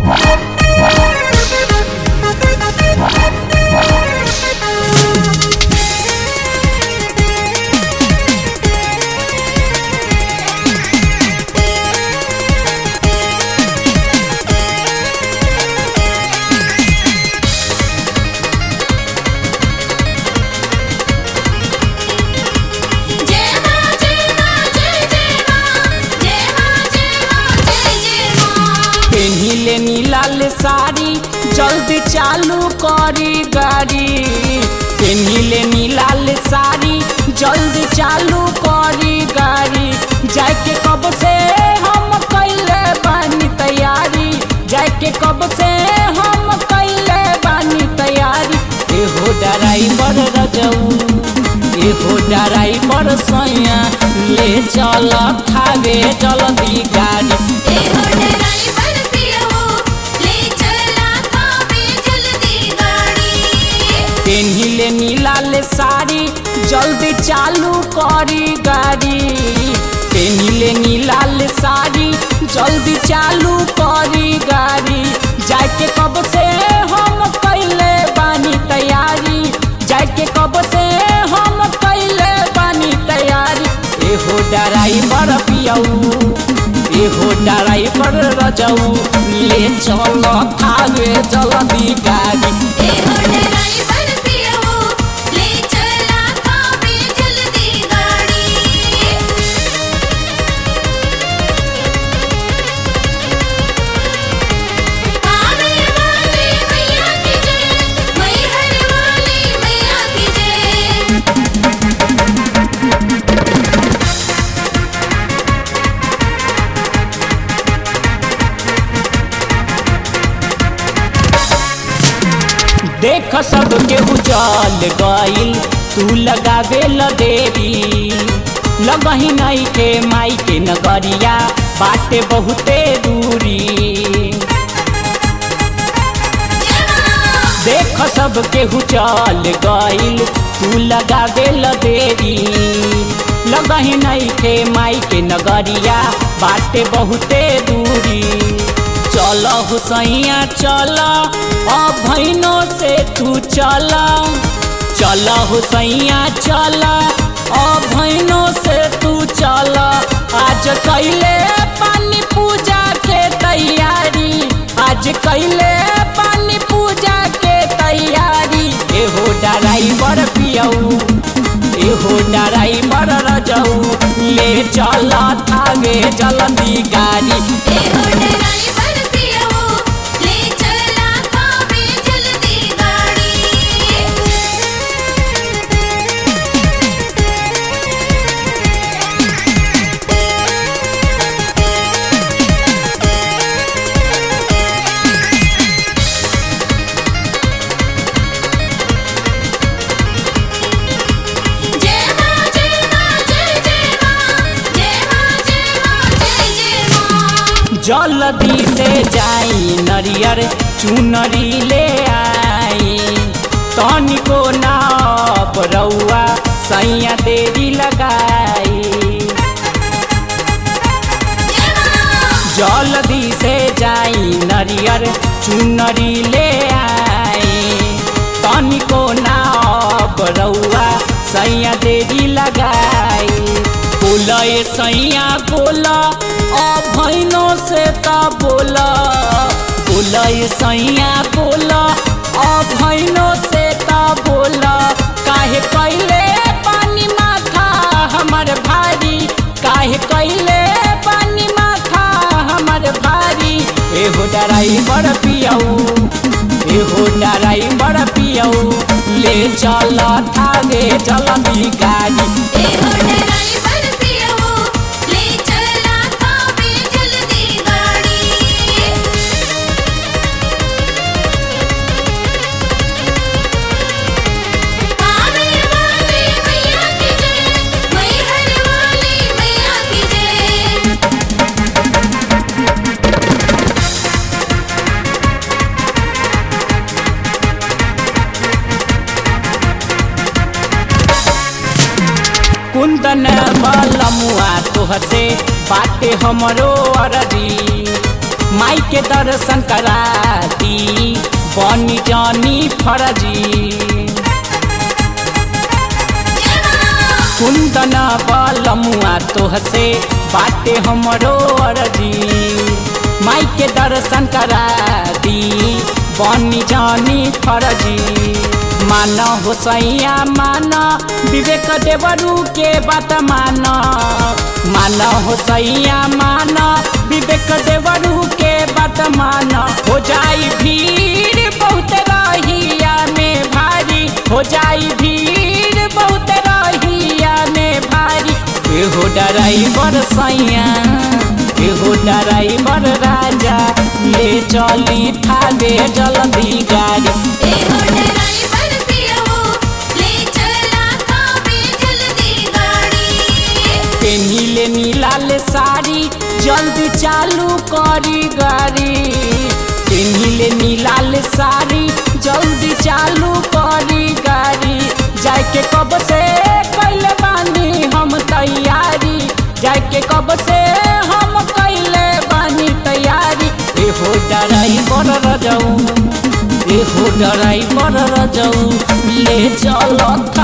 जय मां जय मां जय जय मां जय मां जय मां जय जय मां पेन्हिले नीलाल साड़ी जल्दी चालू करी गाड़ी पेन्हिले नीलाल साड़ी जल्दी चालू करी गाड़ी जाके कब से हम कैले बानी तैयारी जाके कब से हम कैले बानी तैयारी एहो ड्राइवर रजऊ एहो ड्राइवर सैया ले चल खावे जल्दी गाड़ी ए हो ड्राइवर पियो ले चला खावे जल्दी गाड़ी पेन्हिले नीलाल साड़ी जल्दी चालू करी गाड़ी पेन्हिले नीलाल साड़ी जल्दी चालू करी गाड़ी जाके कब से हम कैले बानी तैयारी जाके कब से हम कैले बानी तैयारी एहो ड्राइवर पियऊ एहो ड्राइवर रजऊ ले चल खावे जल्दी गाड़ी ए हो ड्राइवर पियो ले चला खावे जल्दी गाड़ी आवे वाली मैया की जय मैहर वाली मैया की जय देख सब के उजाल गईल तू लगावे ल देरी लगही नहीं के माई के नगरिया बाटे बहुते दूरी देख सब के उजाल गईल तू लगावे ल देरी लगही नहीं के माई के नगरिया बाटे बहुते दूरी चल हुसैया चल अब भैनों से तू चल चल हुसैया चल अब भैनों से तू चल आज कैले पानी पूजा के तैयारी आज कैले पानी पूजा के तैयारी एहो ड्राइवर पियऊ एहो ड्राइवर रजऊ ले चल थागे जल्दी गाड़ी ए हो ड्राइवर पियो ले चला खावे जल्दी गाड़ी जय मां जय मां जय जय मां जय मां जय मां जय जय मां जल्दी से जाई नरियर चुनरी ले आई तनिको नाप रउआ सैया देरी लगाई जल्दी से जाई नरियर चुनरी ले आई तनिको नाप रउआ सैया देरी लगाई बोला ये सैया बोला अब भैनों से का बोला बोला ये सैया बोला अब भैनों से का बोला काहे कैले पानी माथा हमर भारी काहे कैले पानी माथा हमर भारी एहो ड्राइवर पियऊ एहो ड्राइवर पियऊ ले चल थागे जल्दी गाड़ी ए हो ड्राइवर पियो ले चला खावे जल्दी गाड़ी आवे वाली मैया की जय मैहर वाली मैया की जय कुंदन बलमुआ तोहसे बाटे हमरो अरजी माई के दर्शन करा दी बनी जानी फरजी जय मां कुंदन बलमुआ तोहसे बाटे हमरो अर्जी माई के दर्शन करा दी बनी जानी फरजी मान हो सैया मान विवेक देवरू के बात मान मान हो सैया मान विवेक देवरू के बात मान हो जाई भीड़ बहुत रहिया में भारी हो जाई भीड़ बहुत रहिया में भारी एहो डराइवर सैया एहो डराइवर राजा ले चली थावे जल्दी गाड़ी ए हो ड्राइवर पियो ले चला थावे जल्दी गाड़ी पेनीले नीलाल साड़ी जल्दी चालू करी गाड़ी पेनीले नीलाल साड़ी जल्दी चालू करी गाड़ी जाके कब से कैले बानी हम तैयारी जाके कब से हम कैले बानी तैयारी एहो ड्राइवर रजऊ एहो ड्राइवर रजऊ ले चल